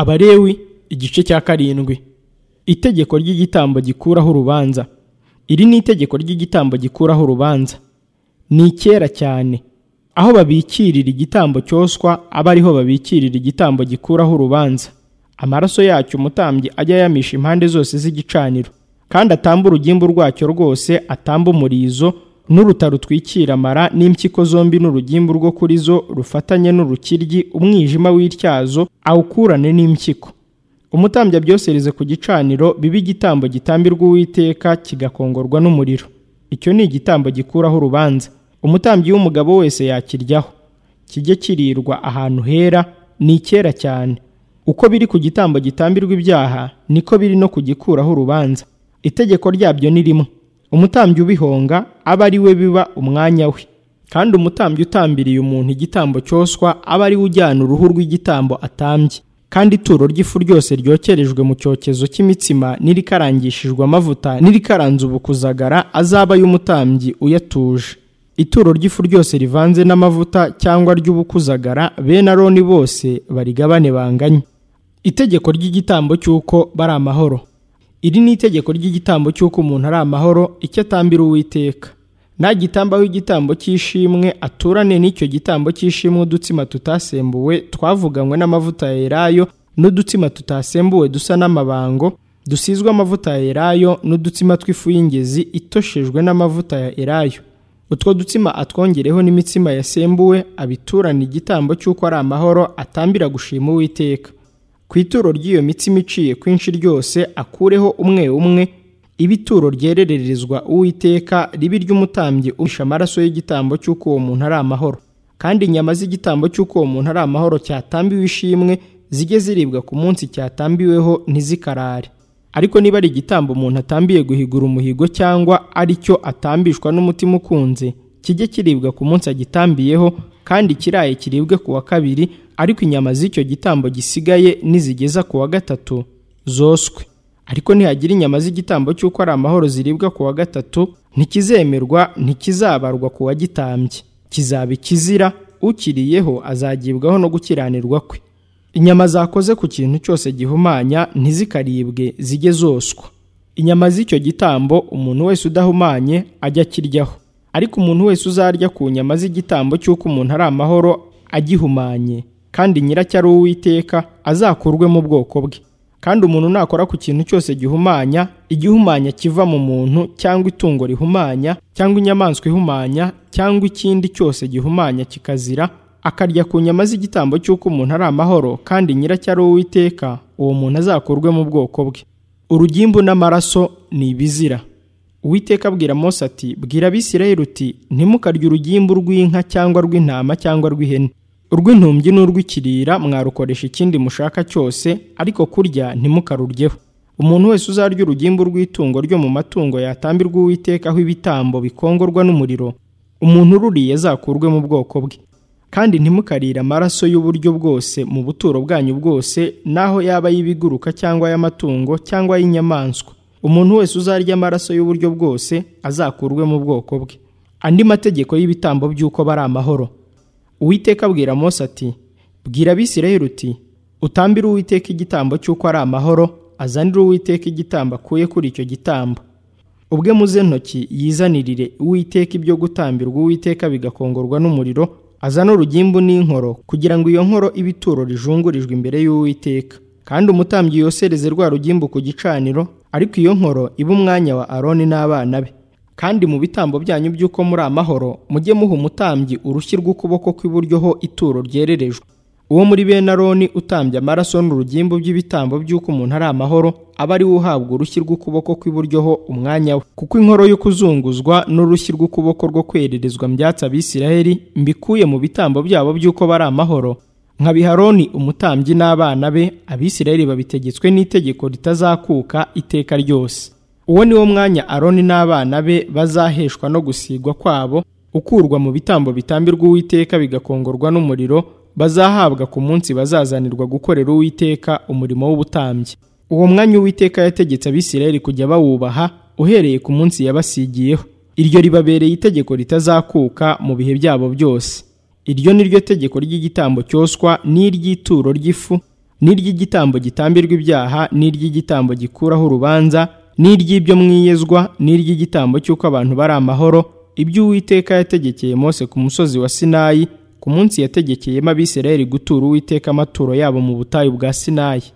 Abalewi igice cya karindwi itegeko ry'igitambo gikuraho urubanza iri ni itegeko ry'igitambo gikuraho urubanza ni icyera cyane aho babikirira igitambo cyoswa aba ariho babikirira igitambo gikuraho urubanza amaraso yacyo umutambyi ajya ayamisha impande zose z'igicaniro kandi atambe urugimbu rwacyo rwose atambe umurizo n'uruta rutwikira amara n'impyiko zombi n'urugimbu rwo kuri zo rufatanye n'urukiryi umwijima w'ityazo awukurane n'impyiko umutambyi abyosereze ku gicaniro bibe igitambo gitambirwa uwiteka kigakongorwa n'umuriro icyo ni igitambo gikuraho urubanza umutambyi w'umugabo wese yakiryaho kijye kirirwa ahantu hera ni icyera cyane uko biri ku gitambo gitambirwa ibyaha niko biri no kugikuraho urubanza itegeko ryabyo ni rimwe umutambyi ubihonga aba ari we biba umwanya we kandi umutambyi utambiriye umuntu igitambo cyoswa aba ari we ujyana uruhu rw'igitambo atambye kandi ituro ry'ifu ryose ryokerejwe mu cyokezo cy'imitsima n'irikarangishijwe amavuta n'irikaranze ubukuzagara azaba y'umutambyi uyatuje ituro ry'ifu ryose rivanze n'amavuta cyangwa ry'ubukuzagara bene aroni bose barigabane banganye itegeko ry'igitambo cy'uko bari amahoro iri ni itegeko ry'igitambo cy'uko umuntu ari amahoro icyo atambira uwiteka nagitambaho igitambo cy'ishimwe aturane n'icyo gitambo cy'ishimwe udutsima tutasembuwe twavuganywe n'amavuta ya elayo n'udutsima tutasembuwe dusa n'amabango dusizwe amavuta ya elayo n'udutsima tw'ifu y'ingezi itoshejwe n'amavuta ya elayo utwo dutsima atwongereho n'imitsima yasembuwe abiturana igitambo cy'uko ari amahoro atambira gushima uwiteka ku ituro ry'iyo mitsima iciye kwinshi ryose akureho umwe umwe iba ituro ryerererezwa uwiteka ribe iry'umutambyi uhisha amaraso y'igitambo cy'uko uwo muntu ari amahoro kandi inyama z'igitambo cy'uko uwo muntu ari amahoro cyatambiwe ishimwe zijye ziribwa ku munsi cyatambiweho ntizikarare ariko niba ari igitambo umuntu atambiye guhigura umuhigo cyangwa ari cyo atambishwa n'umutima ukunze kijye kiribwa ku munsi agitambiyeho kandi kiraye kiribwe ku wa kabiri ariko inyama z'icyo gitambo gisigaye nizigeza ku wa gatatu zoswe ariko nihagira inyama z'igitambo cy'uko ari amahoro ziribwa ku wa gatatu ntikizemerwa ntikizabarwa ku wagitambye kizaba ikizira ukiriyeho azagibwaho no gukiranirwa kwe inyama zakoze ku kintu cyose gihumanya ntizikaribwe zijye zoswa inyama z'icyo gitambo umuntu wese udahumanye ajya akiryaho ariko umuntu wese uzarya ku nyama z'igitambo cy'uko umuntu ari amahoro agihumanye kandi nyiracyo ari uwiteka azakurwe mu bwoko bwe kandi umuntu nakora ku kintu cyose gihumanya igihumanya kiva mu muntu cyangwa itungo rihumanya cyangwa inyamaswa ihumanya cyangwa ikindi cyose gihumanya kikazira akarya ku nyama z'igitambo cy'uko umuntu ari amahoro kandi nyiracyo ari uwiteka uwo muntu azakurwe mu bwoko bwe urugimbu n'amaraso ni ibizira uwiteka abwira Mose ati bwira abisirayeli uti ntimukarye urugimbu rw'inka cyangwa rw'intama cyangwa rw'ihene urw'intumbyi n'urw'ikirira mwarukoresha ikindi mushaka cyose ariko kurya ntimukaruryeho umuntu wese uzarya urugimbu rw'itungo ryo mu matungo yatambirwa uwitekaho ibitambo bikongorwa n'umuriro umuntu ururiye azakurwe mu bwoko bwe kandi ntimukarire amaraso y'uburyo bwose mu buturo bwanyu bwose n'aho yaba ay'ibiguruka cyangwa ay'amatungo cyangwa ay'inyamaswa umuntu wese uzarya amaraso y'uburyo bwose azakurwe mu bwoko bwe andi mategeko y'ibitambo by'uko bari amahoro uwiteka abwira Mose ati bwira abisirayeli uti utambire uwiteka igitambo cy'uko ari amahoro azanire uwiteka igitambo akuye kuri icyo gitambo ubwe muze ntoki yizanirire uwiteka ibyo gutambirwa uwiteka bigakongorwa n'umuriro azane urugimbu n'inkoro kugira ngo iyo nkoro ibe ituro rijungurijwe imbere y'uwiteka kandi umutambyi yosereze rwa rugimbu ku gicaniro ariko iyo nkoro ibe umwanya wa aroni n'abana be kandi mu bitambo byanyu by'uko muri amahoro mujye muha umutambyi urushyi rw'ukuboko kw'iburyo ho ituro ryererejwe uwo muri bene aroni utambye amaraso n'urugimbu by'ibitambo by'uko umuntu ari amahoro aba ari we uhabwa urushyi rw'ukuboko kw'iburyo ho umwanya we kuko inkoro yo kuzunguzwa n'urushyi rw'ukuboko rwo kwererezwa mbyatsi abisiraheli mbikuye mu bitambo byabo by'uko bari amahoro nka biharoni umutambyi n'abana be abisiraheli babitegetswe n'itegeko ritazakuka iteka ryose uwo ni wo mwanya aroni n'abana be bazaheshwa no gusigwa kwabo ukurwa mu bitambo bitambirwa uwiteka bigakongorwa n'umuriro bazahabwa ku munsi bazazanirwa gukorera uwiteka umurimo w'ubutambyi uwo mwanya uwiteka yategetse abisirayeli kujya bawubaha uhereye ku munsi yabasigiyeho iryo ribabereye itegeko ritazakuka mu bihe byabo byose iryo ni ryo tegeko ry'igitambo cyoswa n'iry'ituro ry'ifu n'iry'igitambo gitambirwa ibyaha n'iry'igitambo gikuraho urubanza n'iry'ibyo mwiyezwa n'iry'igitambo cy'uko abantu bari amahoro ibyo uwiteka yategekeye mose ku musozi wa sinayi ku munsi yategekeyemo abisirayeli gutura uwiteka amaturo yabo mu butayu bwa sinayi